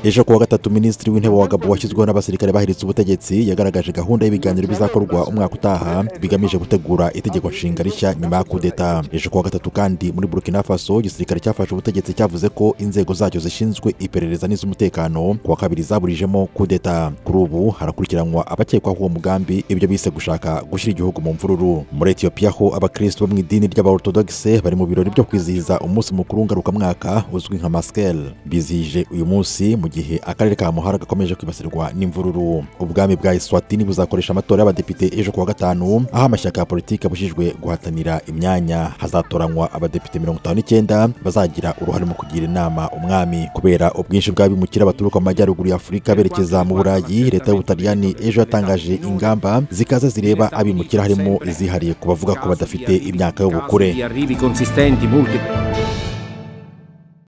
ejo kuwa gatatu minisitiri w'intebe wa gabo washyizweho n'abasirikare bahiritse ubutegetsi yagaragaje gahunda y'ibiganiro bizakorwa umwaka utaha bigamije gutegura itegeko nshinga rishya nyuma ya kudeta ejo kuwa gatatu kandi muri burkina faso igisirikare cyafashe ubutegetsi cyavuze ko inzego zacyo zishinzwe iperereza n'iz'umutekano kuwa kabiri zaburijemo kudeta kuri ubu harakurikiranwa abakekwaho uwo mugambi ibyo bise gushaka gushyira igihugu mu mvururu muri etiyopiya ho abakristo bo mu idini ry'abaortodogise bari mu birori byo kwizihiza umunsi mukuru ngarukamwaka uzwi nka maskele bizihije uyu munsi mu gihe akarere ka muhara gakomeje kwibasirwa n'imvururu ubwami bwa iswatini buzakoresha amatora y'abadepite ejo kuwa gatanu aho amashyaka ya politiki abujijwe guhatanira imyanya hazatoranywa abadepite mirongo itanu n'icyenda bazagira uruhare mu kugira inama umwami kubera ubwinshi bw'abimukira baturuka mu majyaruguru ya afurika berekeza mu burayi leta y'ubutaliyani ejo yatangaje ingamba zikaza zireba abimukira harimo izihariye ku bavuga ko badafite imyaka y'ubukure